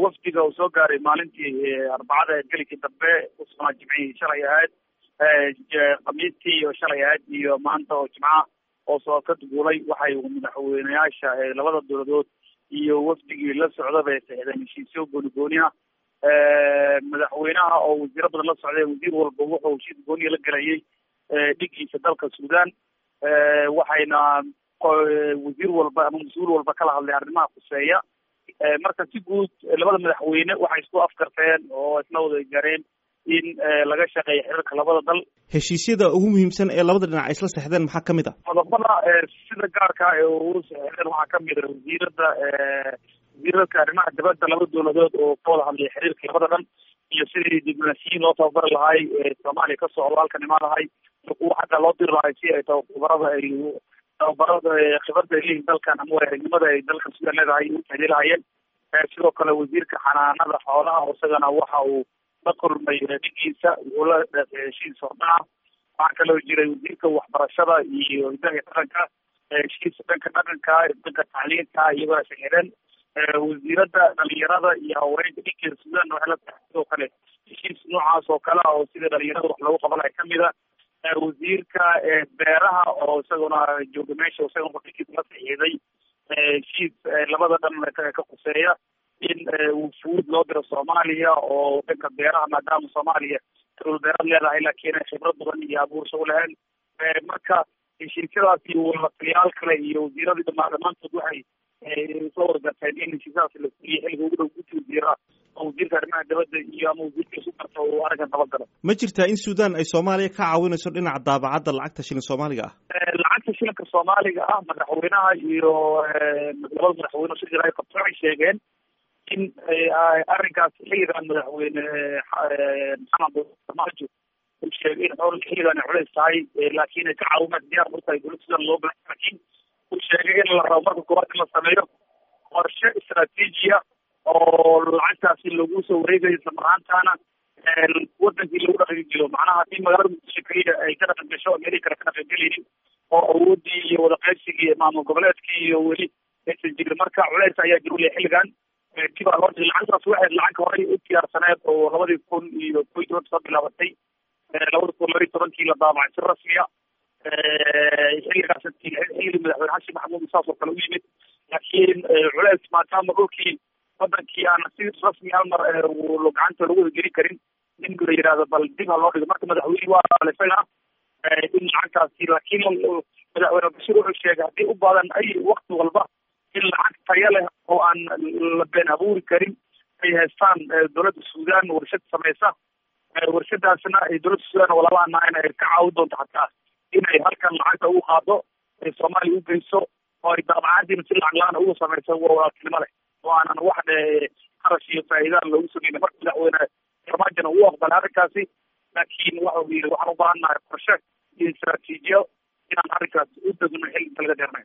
wafdiga uu soo gaaray maalintii arbacada gelikii dambe usnaa jimcihii shalay ahayd khamiistii iyo shalay ahayd iyo maanta oo jimca oo soo ka duulay waxay madaxweyneyaasha labada dowladood iyo wafdigii la socdaba saxdeen heshiisyo gooni gooni ah madaxweynaha oo wasiiro badan la socday wasiir walba wuxuu heshiis gooniya la gelayay dhigiisa dalka suudaan waxayna wasiir walba ama mas-uul walba kala hadlay arrimaha khuseeya marka si guud labada madaxweyne waxay isku afkarteen oo isla wada gaareen in laga shaqeeyo xiriirka labada dal heshiisyada ugu muhiimsan ee labada dhinac ay isla sexdeen maxaa kamid ah qodobada sida gaarka ee ugu sexdeen waxaa kamid a wasiirada wasiirarka arrimaha dibadda laba dowladood oo ka wada hadlaya xiriirka labada dhan iyo sidii diblomaasiyiin loo tababari lahay soomaaliya ka socdo halkan imaan lahay iyo kuwa xagga loo diri lahay si ay tababarada ay tababarada khibrada ay leeyihin dalkan ama waaragnimada ay dalkan sudan leedahay u tahliil lahayeen sidoo kale wasiirka xanaanada xoolaha isagana waxa uu la kulmay dhigiisa wuxuu la heshiis hordhaca waxaa kaloo jiray wasiirka waxbarashada iyo hidaha dhaqanka heshiis dhanka dhaqanka dhanka tacliinta iyagoo saxiren wasiirada dhalinyarada iyo haweenka dhinkeeda sudan waxay la tahay sidoo kale heshiis noocaas oo kale oo sida dhalinyarada wax loogu qabanaya kamid a wasiirka beeraha oo isaguna jooga meesha isaguna dhinkiisa la saxiiday heshiis labada dhan ka khuseeya in wufuud loo diro soomaaliya oo dhanka beeraha maadaama soomaaliya dowlad beeraad leedahay laakiin ay khibrad badan iyo abuursho u lahayn marka heshiisyadaas iyo walataliyaal kale iyo wasiiradii dhamaa dhammaantood waxay soo wargarteen in heshiisyadaas la fuliya xilliga ugu dhow guddi wasiira oo wasiirka arrimaha dibadda iyo ama wasiirka isu garta uu arrinkan dabagalo ma jirtaa in sudan ay soomaaliya ka caawinayso dhinaca daabacadda lacagta shilin soomaaliga ah lacagta shilinka soomaaliga ah madaxweynaha iyo labada madaxweyne shir jira qabto waxay sheegeen in arrinkaas xilligan madaxweyne maxamed farmaajo uu sheegay in xool xilligan ay culays tahay laakiin ay ka caawimaad diyaar u tahay dowladda sudan loo baahan laakiin uu sheegay in la rabo marka koowaad in la sameeyo qorshe istraatiijiya oo lacagtaasi lagu soo wareegayo isla marhaantaana wadankii lagu dhaqan jiro macnaha haddii magaalada muqdisho keliya ay ka dhaqan gasho meelihii kale ka dhaqan gelaynin oo awoodii iyo wadaqaybsigii maamul goboleedkii iyo weli aysan jirin marka culays ayaa jir uleh xilligan dibaa loo dhigay lacagtaas waxay lacag horay u diyaarsaneed oo labadii kun iyo ko iyo toban soo bilaabatay labada kun labaiy tobankii la daabacay si rasmiya xilligaas xilligii madaxweyne xasan maxamuud saas oo kale u yimid laakiin culays maadaama dhulkii wadankii aan si rasmi hal mar gacanta lagu wada gelin karin in la yidhahdo bal dib ha loo dhigo marka madaxweyne waa isagana in lacagtaasi laakiin madaxweyne bashir wuxuu sheegay haddii u baadan ay wakti walba in lacag tayo leh oo aan la been abuuri karin ay haystaan dowladda sudan warshad samaysa warshadaasna ay dowladda sudan walalaana ay ka caawin doonto xataa inay halkan lacagta ugu qaado ay soomaaliya u geyso oo ay daabacadiina si lacag la-aan ugu samayso waa walaaltinimo leh oo aanan wax qarash iyo faa'iidaan loogu sameyn marka madaxweyne farmaajona uu aqbalay arrinkaasi laakiin waxa uu yidhi waxaan u baahannahay qorshe iyo istraatiijiyo inaan arrinkaas u degno xilli inta laga dheernay